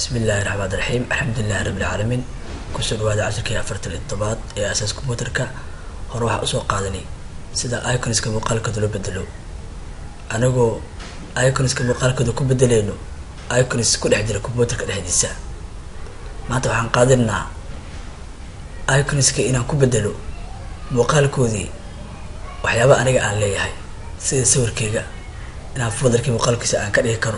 bismi illaahi raxmaan raxiim alxamdulilahi rabbi alcaalamiin kusoo dhawaada cashirkii afartan iyo todobaad ee asaas computerka hore waxaa usoo qaadanay sida iconska muuqaalkooda loo bedelo anagoo iconska muuqaalkooda ku bedeleyno icons ku dhex jira computerka dhexdiisa maanta waxaan qaadanaynaa iconska inaan ku bedelo muuqaalkoodii waxyaaba aniga aan leeyahay sida sawirkeyga inaan folderkii muuqaalkiisa aan ka dhigi karo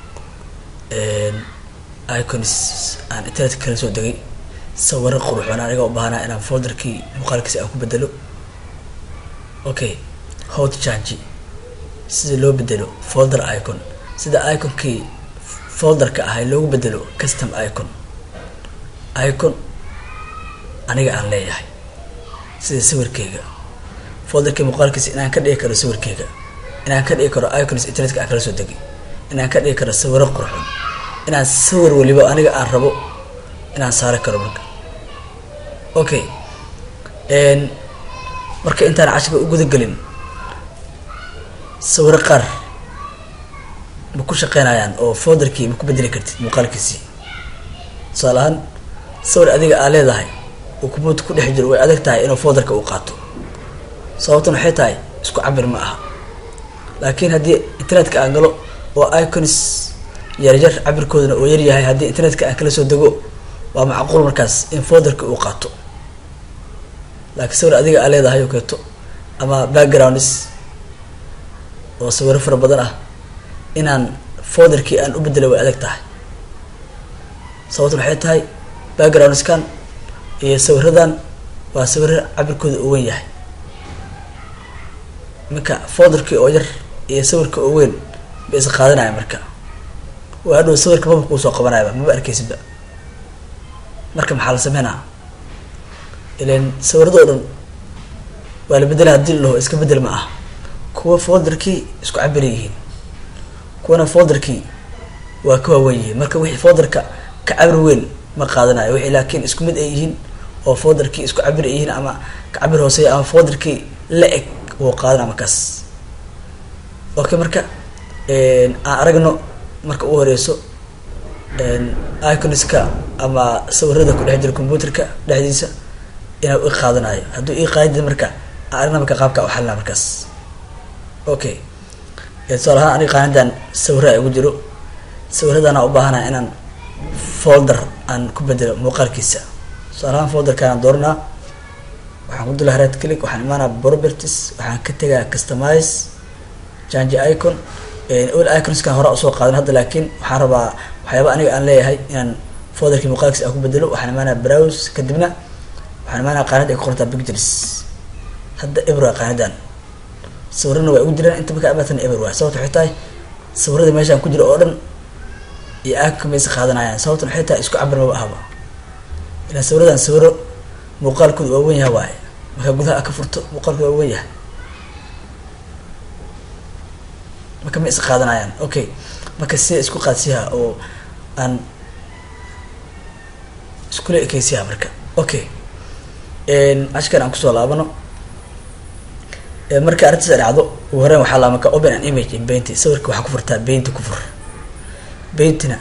icons aan internet kala soo degay sawiro quruxoon aniga u baahnaa inaan folderkii muuqaalkiisa aan ku bedelo okay hot change sida loo bedelo folder icon sida iconkii folderka ahay loogu bedelo custom icon icon aniga aan leeyahay sida sawirkeyga folderkii muuqaalkiisa inaan ka dhigi karo sawirkeyga inaan ka dhigi karo icons internetka aan kala soo degay inaan ka dhigi karo sawiro qurxoon inaan sawir waliba aniga aan rabo inaan saari karo marka okay marka intaan cashirka u gudagelin sawiro qaar ma ku shaqeynayaan oo folderkii ma ku bedeli kartid muuqaalkiisii tusaale ahaan sawir adiga aa leedahay oo computer ku dhex jiro way adag tahay inuu folderka uu qaato sababtan waxay tahay isku cabir ma aha laakiin haddii internetka aan galo oo icons yaryar cabirkoodana oo yaryahay haddii internetka aan kala soo dego waa macquul markaas in folderka uu qaato laakiin sawir adiga aa leedahay oo keeto ama backgrounds oo sawiro fara badan ah inaan folderkii aan u bedela way adag tahay sababta waxay tahay backgroundskan iyo sawiradan waa sawiro cabirkooda oo weyn yahay marka folderkii oo yar iyo sawirka oo weyn ba is qaadanaya marka waa hadhow sawirka maba kuu soo qabanayaba maba arkeysidba marka maxaa la sameynaa ilan sawirada oo dhan waa la bedela hadii la laho iska bedel ma ah kuwa folderkii isku cabir yihiin kuwana folderkii waa ka waawen yihiin marka wixii folderka ka cabir weyn ma qaadanayo wixii laakiin isku mid ay yihiin oo folderkii isku cabir ay yihiin ama ka cabir hooseeya ama folderkii la eg wuu qaadanaa markaas okay marka aan aragno marka u horeyso iconska ama sawirada ku dhex jira computerka dhexdiisa inaa i qaadanayo hadduu ii qaadid marka aan aragna marka qaabka uxalina markaas okay tusaale ahaan aniga qaanadan sawira igu jiro sawiradana u baahanaa inaan folder aan ku bedelo muuqaalkiisa tusaale ahaan folderkaan dooranaa waxaan ku dula haraad click waxaan imaanaa properties waxaan ka tegaa customize change icon all iconskan hore usoo qaadan hadda laakiin waxaan rabaa waxyaaba aniga aan leeyahay inaan folderkii muuqaalkiisa aan ku bedelo waxaan imaanaa browse kadibna waxaan imaanaa qaanad ay ku qortaa pictures hadda ebra qaanadan sawirana waa igu jiraan inta markaa abaatan eber waay sababta waxay tahay sawirada meeshaan ku jira oo dhan iyo iconka maysa qaadanayaan sababtan waxay tahay isku cabir maba ahba ilaan sawiradan sawiro muuqaalkooda waa wen yaha waaye markaa gudaha a ka furto muuqaalkooda waa wen yahay marka ma is qaadanayaan okay marka sida isku qaadsiyaha oo aan iskula ekeysiyaha marka okay cashkan aan kusoo laabano marka arrintaas ay dhacdo ugu horeyn waxaa laa marka open an image in painty sawirka waxaa ku furtaa painty ku fur paintyna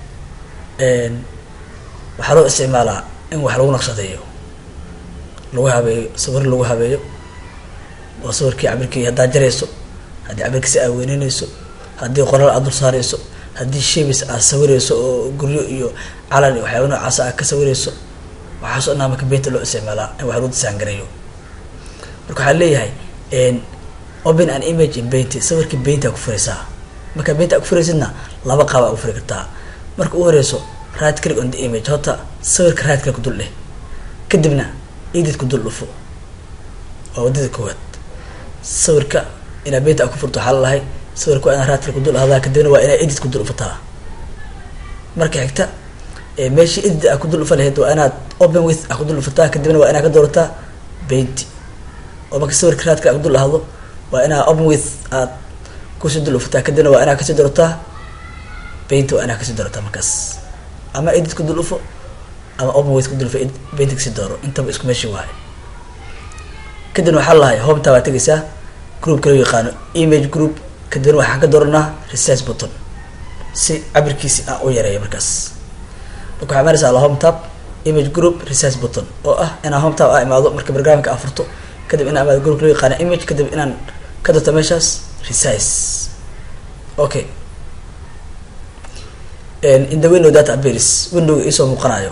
waxaa loo isticmaalaa in wax lagu naqshadeeyo lagu habeeyo sawir lagu habeeyo oo sawirkii cabirkii haddaad jarayso haddii cabirkiisa aad weyneyneyso haddii qoraal aad dul saareyso haddii shebis aad sawireyso oo guryo iyo calan iyo waxyaaba noocaasa aad ka sawireyso waxaasoo dhanaa marka painty loo isticmaalaa in wax lagu disaangareeyo marka waxaa leeyahay open an image in painty sawirkii painty aa ku fureysaa markaa painty aa ku fureysidna laba qaab aa ku furi kartaa marka u horeyso right click on the image horta sawirka right click ku dul dheh kadibna edit ku dul dhufo waa wadada koowaad sawirka inaa painty aa ku furto waxaa lalahay sawirka waa inaa right click ku dul ahdaa kadibna waa inaa edit ku dul dhufataa marka xigta meeshii edit aa ku dul dhufa lahayd waa inaad open with aa ku dul dhufataa kadibna waa inaa ka doorataa painty oo marka sawirka raadka ku dul ahdo waa inaa open with aad kusii dul dhufataa kadibna waa inaa kasii doorataa painty waa inaa kasii doorataa markaas ama edit ku dul dhufo ama open with ku dul dhufo painty kasii dooro intaba isku meeshii waayo kadibna waxaa lahay hometa waa tegeysaa groupka loo yaqaano image group kadibna waxaan ka dooranaa resize button si cabirkiisi aan u yareeyo markaas marka waxaa imaanaysaa la home tab image group resize button oo ah inaan home tab a imaado marka programka aa furto kadib inaan imaado group loo yaqaana image kadib inaan ka doorto meeshaas resize okay in the window that appears windowga iisoo muuqanayo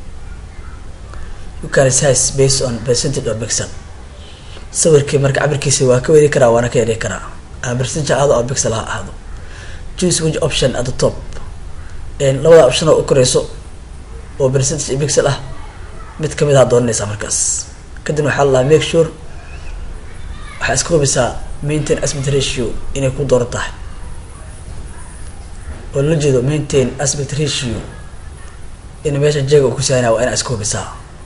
you can resize based on percentage or pixel sawirkii marka cabirkiisa waa ka weri karaa waana ka yari karaa ama percentage ahaado ama pixel ha ahaado choose which option at the top labada option oo u koreyso oo percentage iyo pixel ah mid kamid aha dooranaysaa markaas kadibna waxaa la make sure waxaa iska hubisaa maintain aspect ratio inay ku dooran tahay oo la jeedo maintain aspect ratio in meesha jeega uu ku saanaya waa inaa iska hubisaa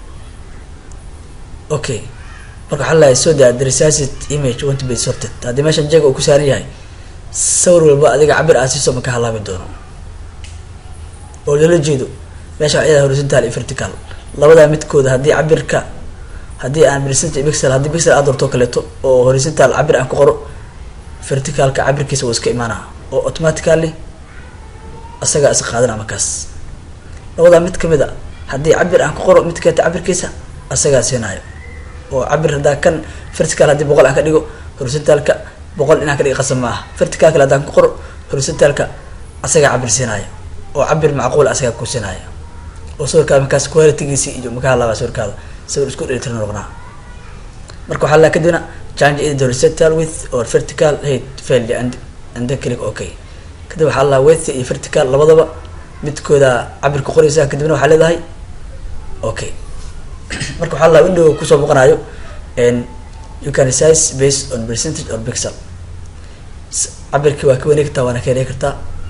okay marka waxaa lahay so that the resized image want to be sorted haddii meeshan jeega uu ku saaran yahay sawir walba adiga cabir aa siiso ma ka halaabi doono oo lala jeedo meesha waxaa yahay horizontal iyo vertical labadaa midkooda haddii cabirka haddii aan percentage pixel haddii pixel aad doorto kaleeto oo horizontal cabir aan ku qoro verticalka cabirkiisa wuu iska imaanaa oo automatically asagaa is qaadana markaas labadaa mid kamid a haddii cabir aan ku qoro mid kaleeta cabirkiisa asagaa siinaayo oo cabir haddaa kan vertical haddii boqol aan ka dhigo horizontalka boqol inaan ka dhiga qasab ma aha verticalka haddaan ku qoro horizontalka asagaa cabir siinaayo oo cabir macquul asagaa ku siinaayo oo sawirkaada markaas qualitygiisi iyo maka hadlaabaa sawirkaada sawir isku dhelitiran noqnaa marka waxaa la kadibna change either horizontal with or vertical height failed and and then click okay kadib waxaa la width iyo vertical labadaba midkooda cabir ku qoraysaa kadibna waxaa leedahay okay marka waxaa la window kusoo muuqanayo and you can resize based on percentage or pixel cabirkii waa ka wani kartaa waana ka yarey kartaa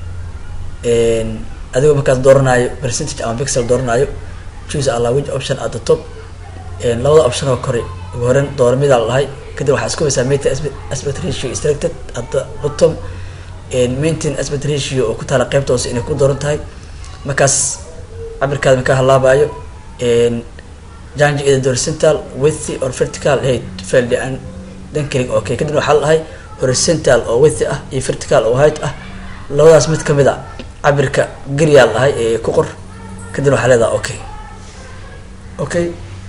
adigoo markaas dooranaayo percentage ama pixel dooranaayo choose alla which option at the top labada option oo kore ugu horeyn doora midaa la dhahay kadib waxaa isku haysaa maintain aspect ratio is selected at the bottom maintain aspect ratio oo ku taala qeybta hoose inay ku dooran tahay markaas cabirkaada maka halaabayo jange either horizontal width or vertical height failed and then click okay kadibna waxaa la dhahay horizontal oo width ah iyo vertical oo height ah labadaas mid kamid a cabirka geriyaa la dhahay ee ku qor kadibna waxaa leedaha okay okay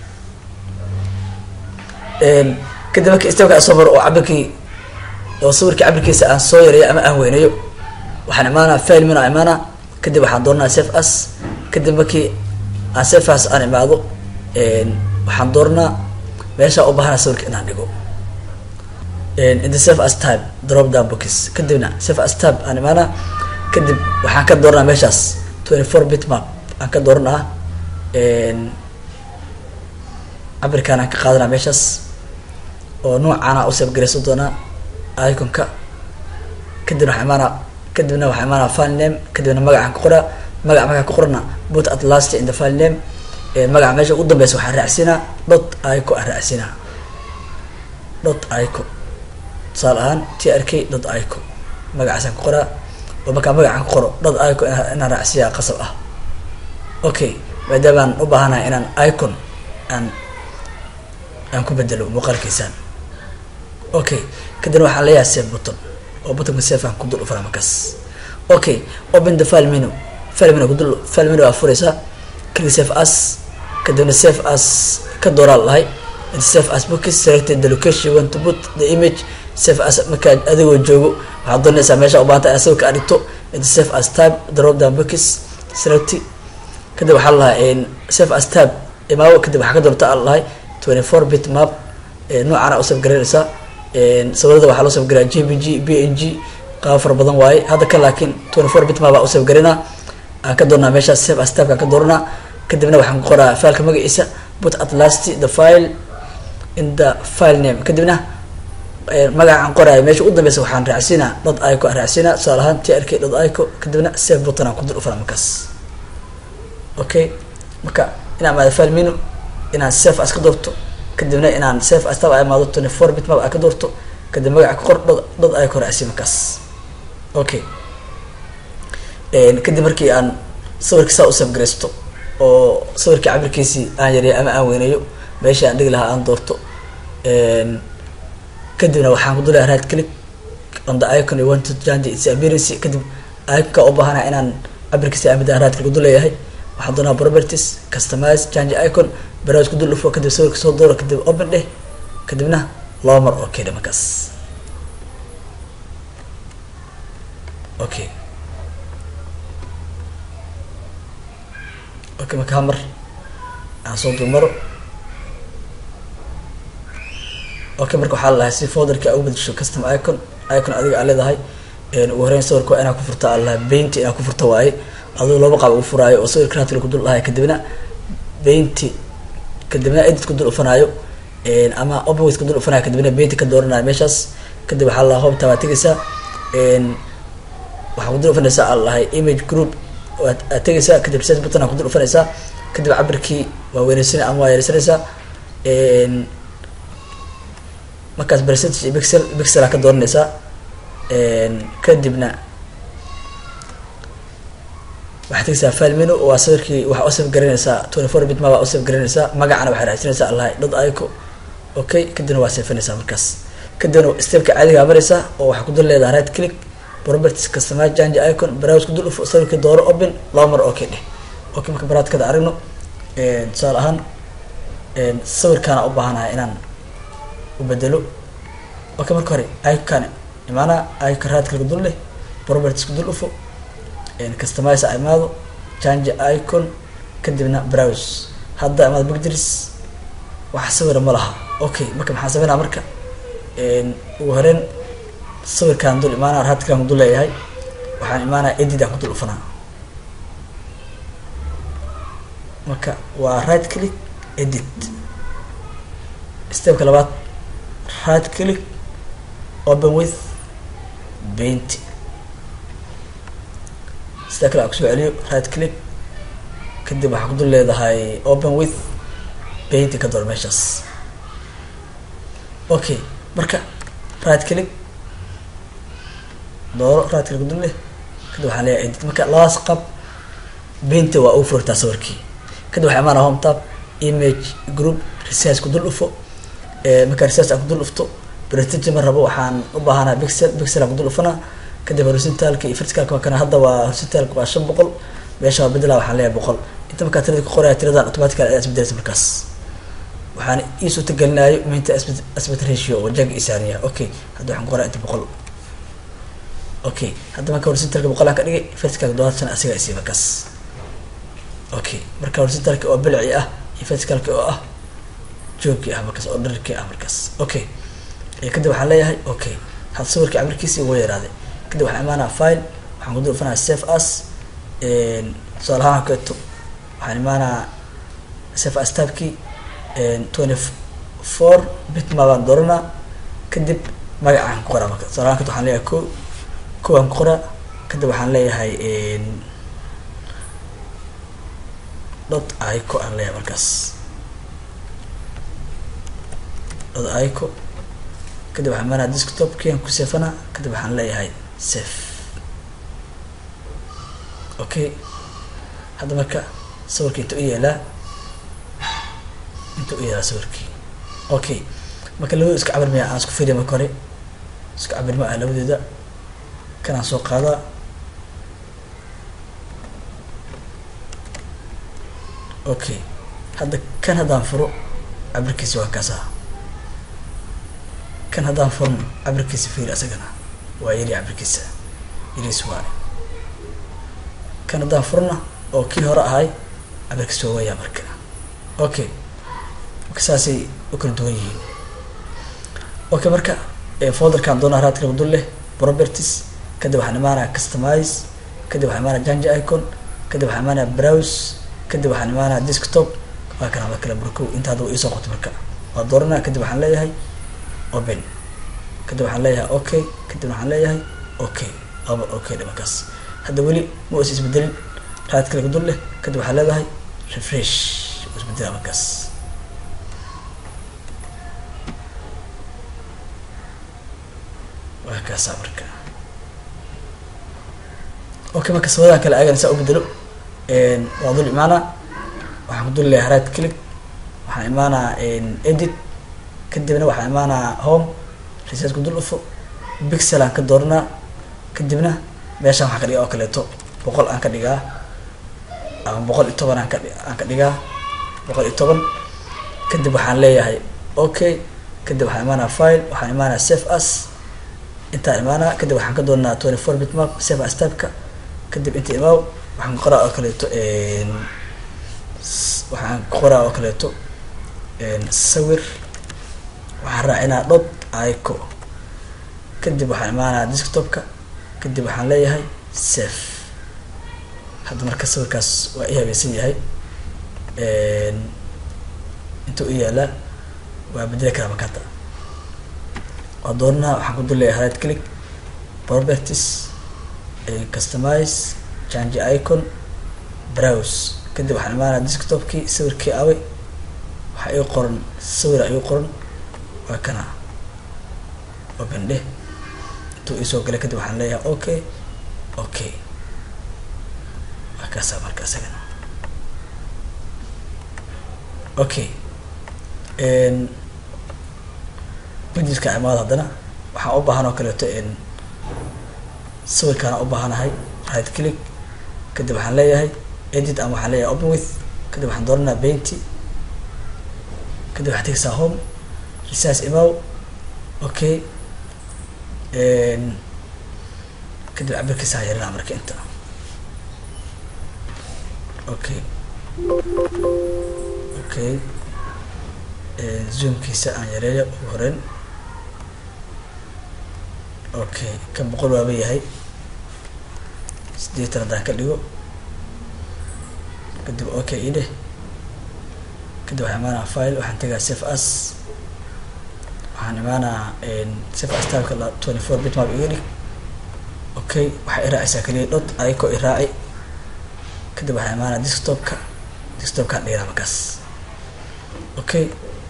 kadib marki stepka soo maro oo cabirkii oo sawirkii cabirkiisa aan soo yareeyo ama aan weynayo waxaan imaanaa file min aan imaanaa kadib waxaan dooranaa safe as kadib markii aan safe as aan imaado waxaan dooranaa meesha u baahana sawirka inaan dhigo in the safe as type drop down boxes kadibna safe as type aan imaanaa kadib waxaan ka dooranaa meeshaas twenty four bit map aan ka dooranaa cabirkaan aan ka qaadanaa meeshaas oo noocaana u safgaraysan doonaa iconka kadibna waxaa imaanaa kadibna waxaa imaanaa file name kadibna magacaan ku qoraa magaca markaan ku qorana put at last in the file name magaca meesha ugu dambeysa waxaan raacsinaa dot ico aan raacsinaa dot ico tusaale ahaan t r k dot ico magacaasaan ku qoraa oo markaa magacaan ku qoro dot ico inaan raacsiyaa qasab ah okay maadaamaan u baahanahay inaan icon aan aan ku bedelo muuqaalkiisaan okay kadibna waxaan leeyahay safe button oo buttonka safe aan ku dul ufara markaas okay open the file menu file menu kudul file menu aa furaysaa click save as kadibna save as ka dooraa lahay save as bookis selected the location you want to put the image save as markaa adigoo joogo waxaad doonaysaa meesha u baahanta inaad sawirka aad dhigto save as tab drop down bookis select kadib waxaa lahay save as tab imaawo kadib waxaa ka doorta a lahay twenty four bit map noocaana u safgaraynaysaa sawirada waxaa loo safgaraa j p g b n g qaabo fara badan waaye hadda ka laakiin twenty four bit map baa u safgarinaa aan ka doornaa meeshaas save as tabkaan ka dooranaa kadibna waxaan ku qoraa fileka magaciisa put at last the file in the file name kadibna magacaan qoraayo meesha u dambeysa waxaan raacsinaa dot ico aan raacsinaa tusaale ahaan t r k dot ico kadibna save button aan ku dul ufara markaas okay marka inaan maada file menu inaan safe as ka doorto kadibna inaan safe as tab a imaado twenty four bit map a ka doorto kadib magaca ka qor dod dod ay ka raacsi markaas okay kadib markii aan sawirka saa u safgaraysto oo sawirkii cabirkiisii aan yareeyo ama aan weyneeyo meeshii aan dhigi lahaa aan doorto kadibna waxaan ku dulaya right click on the icon you want to change its appearance kadib iconka u baahana inaan cabirkiisa amid aan right click uduleeyahay waxaan doonaa properties customize change icon browse ku dul dhufo kadib sawirka soo dooro kadib open dheh kadibna laba mar okay dhe markaas okay okay marka hamar aan soo dulmaro okay marka waxaa lalahay si folderka a u bedesho custom icon icon adiga aa leedahay ugu horeyn sawirka waa inaa ku furta aa lalahay painty inaa ku furta waaye aduu laba qaab ugu furaayo oo sawirka raatila ku dul dhahay kadibna painty kadibna edit ku dul ufanaayo ama openwith ku dul ufanaayo kadibna painty ka dooranayo meeshaas kadib waxaa lalaha hobta waa tegeysaa waxaa ku dul ufanaysaa aa lalahay image group aad tegeysaa kadib research button aa ku dul ufanaysaa kadib cabirkii waa weyneysan ama waa yareysanaysaa markaas percentage iyo pixel pixel aa ka dooranaysaa kadibna waxaad tegeysaa file menu waa sawirkii waxaa usaf garanaysaa twenty four bit ma baa usaf garanaysaa magacana waxay raadsanaysaa allahay dad ico okay kadibna waa seefanaysaa markaas kadibna stepka caadigaa maraysaa oo waxaa ku dul leedahay right click properties customize change icon browse ku dul ufo sawirkii dooro open laba mar okay dheh okay marka baraadkada aragno tusaale ahaan sawirkaana u baahanahay inaan ubedelo okay marka hore ican imaana icon right click dul leh properties ku dul ufo customize a imaado change icon kadibna browse hadda imaado pictures wax sawira ma laha okay marka maxaan sameynaa marka ugu horeyn sawirkaan dul imaana raadkaan ku dul leeyahay waxaan imaanaa edit aan ku dul ufanaa marka waa right click edit stepka labaad right click open with painty sida kale aan kusoo celiyo right click kadib waxaa ku dul leedahay open with painty ka door meeshaas okay marka right click dooro right click dul leh kadib waxaan leeyahay edit marka labadaas qab painty waa ugu furtaa sawirkii kadib waxaa imaana home tab image group research ku dul dhufo marka research aan ku dul dhufto prestige ma rabo waxaan u baahanaa pixel pixel aan ku dul dhufanaa kadib horizontalka iyo verticalka waa kana hadda waa horizontalka waa shan boqol meesha waa bedela waxaan leeyahay boqol inta markaa tirada ku qoraya tiradan automatical ayaa isbedelaysa markaas waxaan ii suurta gelinayo minta aspect ratio oo jag isaaniya okay hadda waxaan ku qoraya inta boqol okay hadda marka horizontalka boqol aan ka dhigay verticalka dobaatan asiga isii markaas okay marka horizontalka oo bilci ah iyo verticalka oo ah joogkii ah markaas oo dharkii ah markaas okay kadib waxaan leeyahay okay had sawirka cabirkiisi ugu yaraaday kadib waxaan imaanaa file waxaan ku dul ufanaa save as tusaale ahaan keeto waxaan imaanaa save as tabkii twenty four bitma baan dooranaa kadib magacaan ku qoraa marka tusaale ahaan keeto waxaan leeyahay ko ko aan ku qoraa kadib waxaan leeyahay dot ico aan leeyahay markaas dot ico kadib waxaan imaanaa desktopkii aan ku seefanaa kadib waxaan leeyahay safe okay hadda marka sawirka inta u yeelaa inta u yeelaa sawirkii okay marka labadooda iska cabir maya aan isku fiiriya marka hore isku cabir ma ah labadooda kanaan soo qaadaa okay hadda kan haddaan furo cabirkiisi waa kaasa kan haddaan furno cabirkiisa fiiri asagana waa yari cabirkiisa yariis waay kan haddaan furna oo kii hore ahay cabirkiisa waa wayaa marka okay marka saasay u kala duwan yihiin okay marka folderkaan doonaa raadkala dul leh properties kadib waxaan imaanaa customize kadib waxaan imaanaa jange icon kadib waxaan imaanaa browse kadib waxaan imaanaa desktop waa kana ma kala burkow inta hadda iisoo qoto marka waa dooranaa kadib waxaan leeyahay open kadib waxaan leeyahay okay kadib waxaan leeyahay okay aba okay dhe markaas hadda weli ma is isbedelin raad kale dul leh kadib waxaa leedahay refresh isbedela markaas waa kaasa marka okay marka sabadan kale agan saa u bedelo waa dul imaanaa waxaan ku dul leeyahay right click waxaan imaanaa edit kadibna waxaan imaanaa home research ku dul ufo bixel aan ka dooranaa kadibna meeshaan waxaan ka dhigaa oo kaleeto boqol aan ka dhigaa ama boqol iyo toban aan ka aan ka dhigaa boqol iyo toban kadib waxaan leeyahay okay kadib waxaan imaanaa file waxaan imaanaa save as intaan imaanaa kadib waxaan ka doonaa twenty four bit map save as typeka kadib inta imaaw waxaan qoraa oo kaleeto waxaan qoraa oo kaleeto sawir waxaan raacinaa dot ico kadib waxaan imaanaa desktopka kadib waxaan leeyahay safe hadda marka sawirkaas waa i habaysan yahay intuu i yaalaa waa bedeli karaa makata waa doonaa waxaan ku dul leeyahay right click properties customize change icon browse kadib waxaan imaanaa desktopkii sawirkii away waxaa ii qoran sawir ayuu qoran waa kana open dheh intuu iisoo galay kadib waxaan leeyahay okay okay waa kaasaa marka isagana okay budgetka imaada haddana waxaan u baahan oo kaleeto sawirkaana u baahanahay right click kadib waxaan leeyahay edit ama waxaan leeyahay open with kadib waxaan dooranaa painty kadib waxaad tegeysaa home research imaw okay kadib cabirkiisa ha yarinaa marka inta okay okay zoomkiisa aan yareeyo ugu horeyn okay kan boqol waaba yahay sideetan haddaan ka dhigo kadib okay idheh kadib waxaan imaanaa file waxaan tegaa save as waxaan imaanaa save as tabka twenty four bit map iga dhig okay waxaa i raacaysaa keliya dot ico i raaci kadib waxaan imaanaa desktopka desktopkaan dhiganaa markaas okay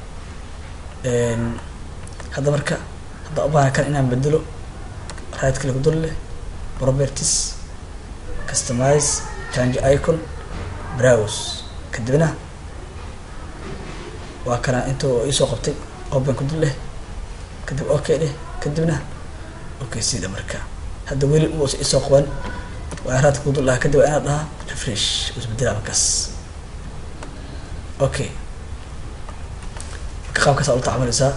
hadda marka hadda ubaahan kan inaan bedelo right click dul leh properties customize change icon browse kadibna waa kana intuu iisoo qabtay open ku dul leh kadib okay dheh kadibna okay sida marka hadda weli muusa isoo qaban waa raadka ku dul lahaa kadib waa inaad dhahaa refresh isbedelaa markaas okay marka qaabkaas aa ula tacamuleysaa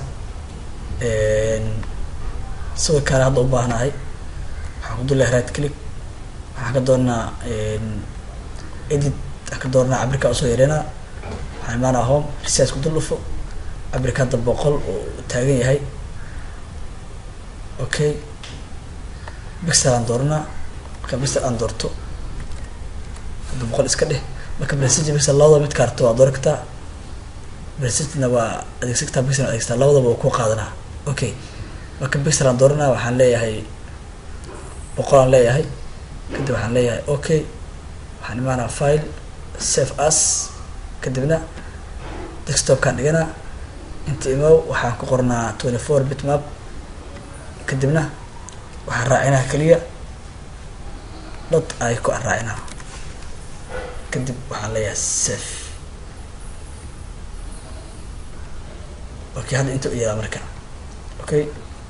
sawirkaana hadda u baahnahay waxaan ku dul lahay right click waxaan ka doonaa edit aan ka doonaa cabirka usoo yareynaa waxaan imaanaa home research ku dul dhufo cabirka hadda boqol uu taagan yahay okay bixel aan dooranaa marka bixel aan doorto hadda boqol iska dheh marka prestige bixel labadaba mid kaarto waa dooran kartaa prestigena waa adeegsan kartaa bixel adeegsataa labadaba waa ku qaadanaa okay marka bixel aan dooranaa waxaan leeyahay boqol aan leeyahay kadib waxaan leeyahay okay waxaan imaanaa file save as kadibna desktopkaan dhiganaa inta imow waxaan ku qornaa twenty four bit map kadibna waxaan raacinaa keliya dot ico aan raacinaa kadib waxaan leeyahay safe okay hadda inta u yeelaa marka okay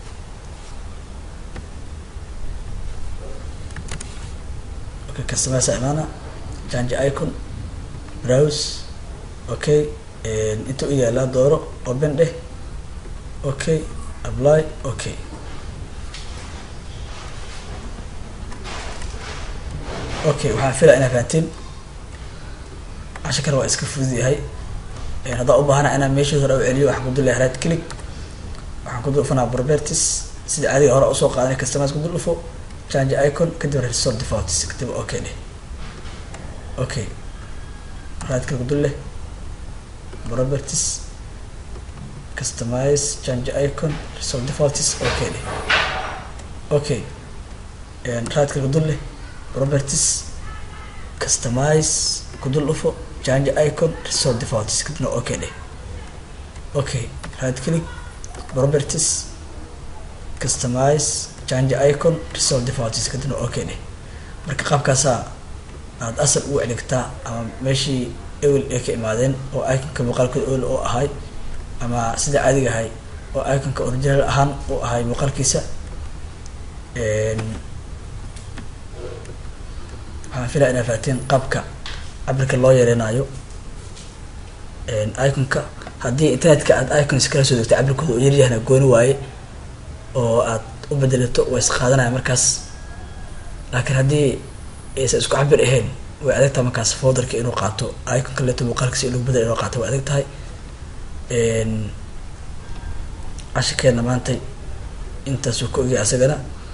okay customersa imaana change icon browse okay inta u yaalaa dooro open dheh okay apply okay okay waxaan filaa inaa fahantiin cashakana waa iska fudud yahay haddaan u baahana inaan meeshii hore u celiyo waxaan ku dul lahay right click waxaan ku dul dhufanaa properties sida caadiga hore usoo qaadanay customers ku dul dhufo change icon kadib restore defaults kadib okay dheh okay right click ku dul leh properties customize change icon restore defaults okay dheh okay right click ku dul leh properties customize ku dul dhufo change icon restore defaults kadibna okay dheh okay right click properties customize change icon restore defaults kadibna okay dheh marka qaabkaasaa aada asal ugu celigtaa ama meeshii ewel ay ka imaadeen oo iconka muuqaalkooda ewel oo ahay ama sida caadiga ahay oo iconka original ahaan u ahay muuqaalkiisa waxaan filaya inaa fahateen qaabka cabirka loo yareynayo iconka haddii internetka aad icons kala soo degto cabirkooda oo yaryahna gooni waaye oo aad u bedelato way is qaadanaya markaas laakiin haddii aysan isku cabir ahayn way adag tahay markaas folderka inuu qaato iconka leeto muuqaalkiisa inuu bedel inuu qaato way adag tahay cashirkeena maantay intaasuu ka ogyahay asagana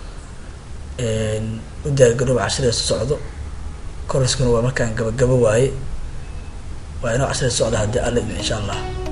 u diyaargarooba cashirada soo socdo koriskuna waa markaan gabagabo waaye waa inoo cashirada socda haddii alla idin insha allah